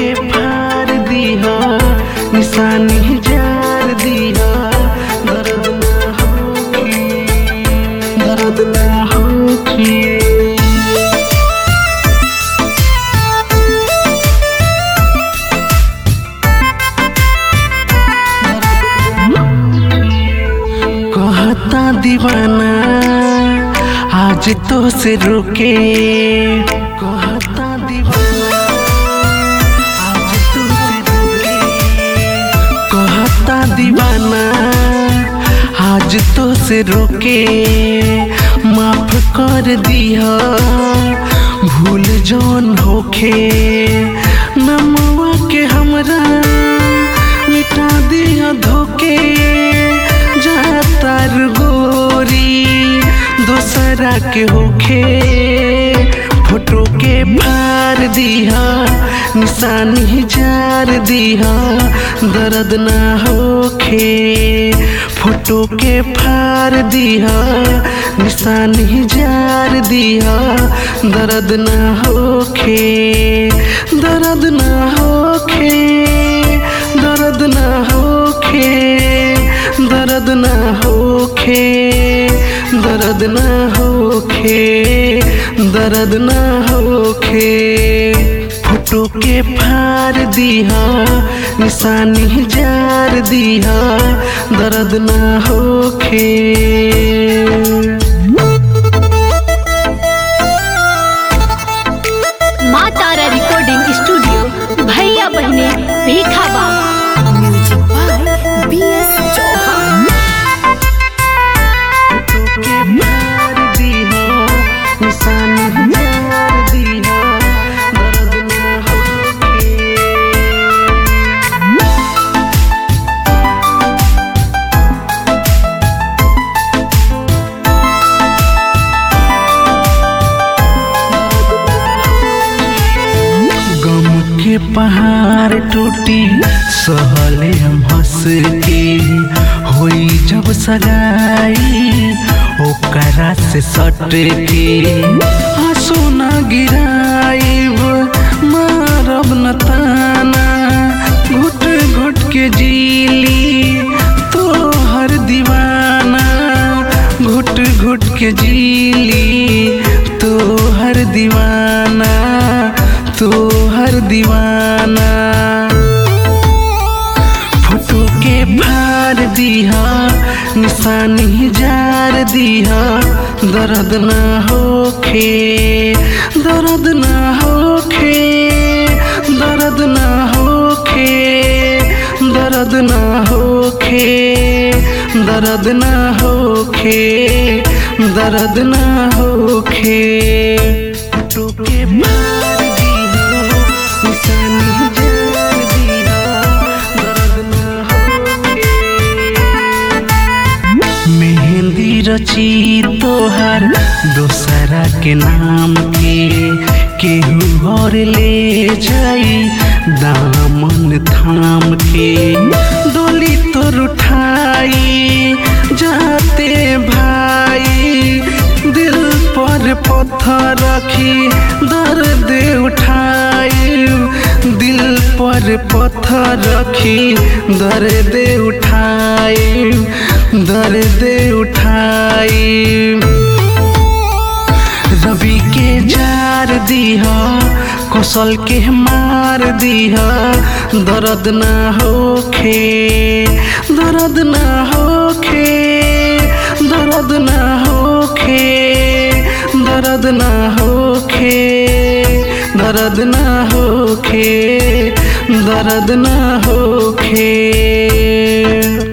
के फाड़ दिहा निशानी जार दिहा दर्द ना होखी दर्द ना होखी कहता दीवाना आज तो से रुके कहता दीवाना आज तो से रुके कहता दीवाना आज तो से रुके माफ कर दिया भूल जौन होखे नमवा के हमरा मिटा दिया धोके जातर गोरी दोसरा के होखे फोटो के फाड़ दिहा निशानी जार दिहा दर्द ना होखे फोटो के फाड़ दिहा निशानी जार दिहा दर्द ना होखे दर्द ना होखे दर्द ना होखे दर्द ना होखे दर्द ना होखे दर्द ना होखे फोटो के फाड़ दिहा निशानी जार दिहा दर्द ना होखे माँ तारा रिकॉर्डिंग स्टूडियो भैया बहने Bhikha Baba music by B S Chauhan के मार दिहा निशानी जार दिहा दर्द ना होखे गम के पहाड़ टूटी सहले हम हंस के होई जब सगाई ओकरा से सट के आंसू न गिराइब मारब न ताना घुट घुट के जीली तो हर दीवाना घुट घुट के जीली तो हर दीवाना तो हर दीवाना फोटो के फाड़ दिहा निशानी जार दिहा दर्द ना होखे दर्द ना होखे दर्द ना होखे दर्द ना होखे दर्द ना होखे दर्द ना होखे फोटो के फाड़ दिहा निशानी जार दिहा दर्द ना होखे मेहंदी रची तोहर दोसरा के नाम के केहू और ले जाई दामन थाम के डोली तोर उठाई जाते भाई दिल पर पत्थर रखी दर्द उठाई दिल पर पत्थर रखी दर्द उठाई दर्द उठाई रवि के जार दिहा कौशल के मार दिहा दर्द ना होखे दर्द ना होखे दर्द ना होखे दर्द ना होखे दर्द ना होखे दर्द ना होखे